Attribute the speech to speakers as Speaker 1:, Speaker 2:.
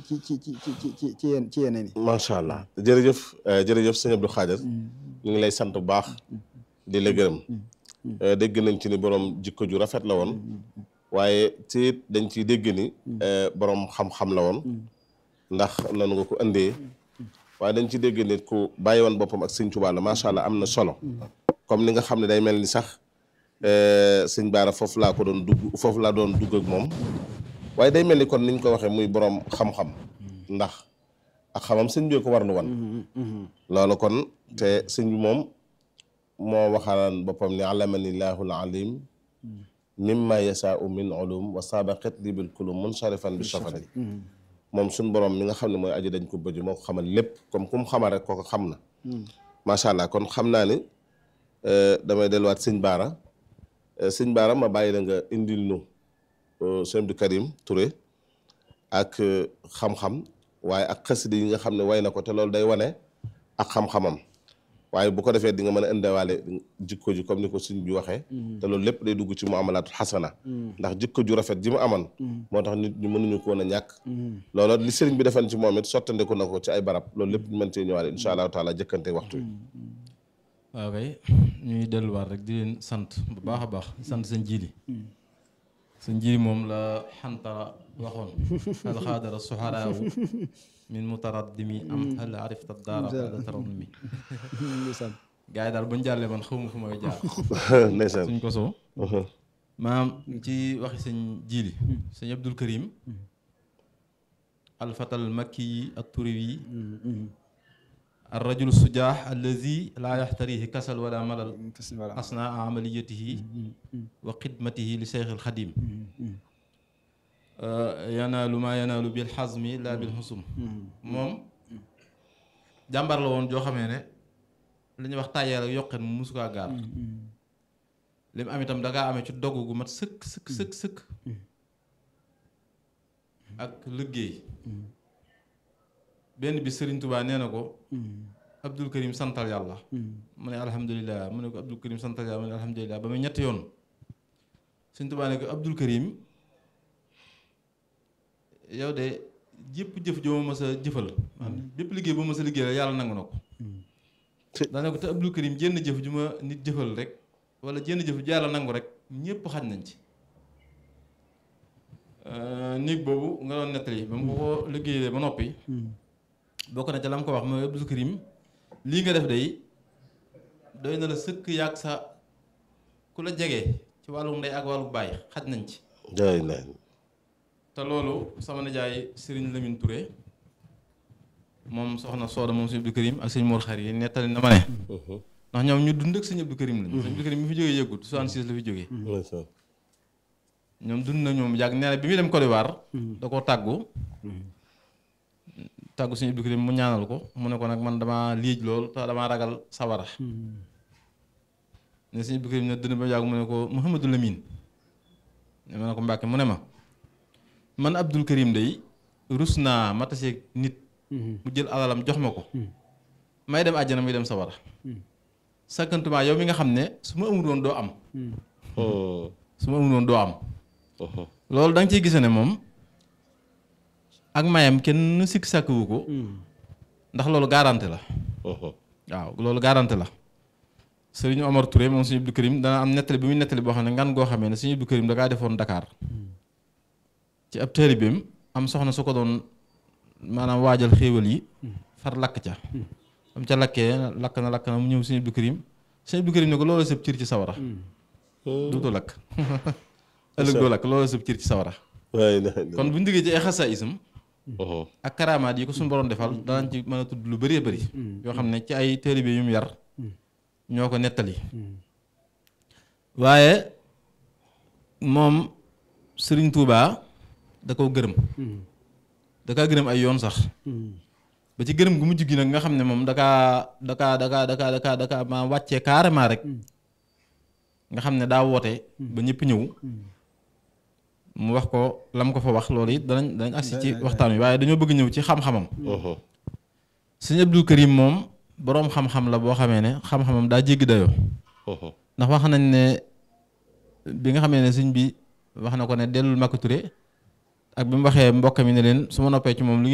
Speaker 1: ci ci ci ci ci ci ci yéen ci yeneen yi
Speaker 2: macha allah jërëjëf jërëjëf sëñ Abdou Khadir ñu ngi lay sant bu baax di la gërëm dégg nañ ci ni borom jikko ju rafet la woon waaye ci it dañ ciy dégg ni borom xam-xam la woon ndax nanu nga ko indee waaye dañ ci dégg nit ku bàyyi woon boppam ak sëñ Tuubaa la macha allah am na solo comme ni nga xam ne day mel ni sax sëñ Baara foofu laa ko doon dugg foofu laa doon dugg ak moom waaye day mel ni kon niñ ko waxee muy borom xam-xam ndax ak xamam sëñ bi ko war lu wan loolu kon te sëñ bi moom moo waxalaan boppam ni alamani llahul alim mimma yasaau min ulum wa sabaqat li bil kulum munsharifan bi safari moom suñ borom mi nga xam ne mooy aji dañ ko bëju moo ko xamal lépp comme ku mu xamal rek kooko xam na macha allah kon xam naa ni damay delluwaat sëñ Baara sëñ Baara ma bàyyi la nga indil nu sëñ Abdou Karim Touré ak xam-xam waaye ak xasida yi nga xam ne way na ko te loolu day wane ak xam-xamam waaye bu ko defee di nga mën a indewaale jikko ji comme ni ko sëñ bi waxee te loolu lépp day dugg ci muamalaatu xasana ndax jikko ju rafet ji mu amoon moo tax nit ñu mënuñu ko woon a ñàkk loolu li sëriñ bi defoon ci moom it sottandeku na ko ci ay barab loolu lépp ñu mën cee ñëwaale insha allahu taala jëkkante waxtu yi
Speaker 3: waaw kay ñuy delluwaat rek di leen sant bu baax a baax sant seen jiili seen jiili moom la xantara waxoon hal xaadara suxaraawu min mutaraddimi am hal arifta daara bada taradumi gars yi daal buñ jàllee man xawma fu may jaar
Speaker 2: ndeysaan
Speaker 3: suñ ko soo maam ci waxi sëñ jiili sëñ Abdul Karim alfatal makki yi ak turi yi الرجل السجاح الذي لا يحتريه كسل ولا ملل أثناء عمليته وخدمته لشيخ الخديم ينال ما ينال بالحزم لا بالحسم moom jàmbar la woon joo xamee ne li ñuy wax tàyyeel ak yokkeen mu musu kaa gaar li mu am itam dangaa amee ci dogg gu mat sëkk sëkk sëkk sëkk ak liggéey benn bi Serigne Touba nee na ko Abdul Karim santal yàlla mu ne alhamdulilah mu ne ko Abdul Karim santal yàlla mu ne alhamdulilah ba muy ñetti yoon Serigne Touba ne ko Abdul Karim yow de jëpp jëf joo ma sa jëfal bépp liggéey boo ma sa liggéey la yàlla nangu na ko daane ko te Abdul Karim jenn jëf ju ma nit jëfal rek wala jenn jëf ju yàlla nangu rek ñëpp xaj nañ ci néeg boobu nga doon nettali ba mu ko liggéeyee ba noppi bokk na ca la mu ko wax mooy Abdul Karim lii nga def day doy na la sëkk yàgg sa ku la jege ci wàllu ndey ak wàllu baay xaj nañ ci
Speaker 2: jaay na
Speaker 3: te loolu sama nijaay Serigne Lamine Touré moom soxna Sooda moom sëñ Abdou Karim ak sëñ Mor Xar yi nettali na ma ne ndax ñoom ñu dund ak sëñ Abdou Karim lañ sëñ Abdou Karim mi fi jógee yëggut 66 la fi jógee ñoom dund na ñoom yàgg nee na bi muy dem Côte d'Ivoire da koo tàggu tàggu sëñ Abdou Karim mu ñaanal ko mu ne ko nag man dama liij lool te damaa ragal sawara ne sëñ Abdou Karim ne dënn ba yàgg mu ne ko Mouhamadou Lamine ne ma ne ko Mbàkke mu ne ma man Abdul Karim day rus naa ma taseeg nit mu jël alalam jox ma ko may dem àjjana muy dem sawara sakkantuma yow mi nga xam ne su ma amul woon doo am su ma amul woon doo am loolu da nga ciy gise ne moom ak mayam kenn sikk sàkkuwu ko ndax loolu garanti la waaw loolu garanti la Sëriñ Omar Touré moom Sëriñ Abdou Karim dana am nettali bi muy nettali boo xam ne ngan goo xamee ne Sëriñ Abdou Karim da kaa defoon Dakar ci ab taalibeem am soxna su ko doon maanaam waajal xéewal yi far lakk ca am ca lakkee lakk na lakk na mu ñëw Sëriñ Abdou Karim Sëriñ Abdou Karim ne ko loolu sëb cër ci sawara duutu lakk ëllëg doo lakk loolu sëb cër ci sawara kon bu ñu diggee ci ay xasa isam ak karaamaat yi ko suñu borom defal danañ ci mën a tudd lu bëree bëri yoo xam ne ci ay taalibe yu mu yar ñoo ko nettali waaye moom Sëriñ Tuubaa da koo gërëm da kaa gërëm ay yoon sax ba ci gërëm gu mujj gi nag nga xam ne moom dakaa dakaa dakaa dakaa dakaa dakaa ma wàccee carrément rek nga xam ne daa woote ba ñëpp ñëw mu wax ko lam ko fa wax loolu it danañ danañ agsi ci waxtaan wi waaye dañoo bëgg ñëw ci xam-xamam sëñ Abdou Karim moom boroom xam-xam la boo xamee ne xam-xamam daa jéggi dayoo ndax wax nañ ne bi nga xamee ne sëñ bi wax na ko ne dellul Maka Touré ak bi mu waxee mbokk mi ne leen su ma noppee ci moom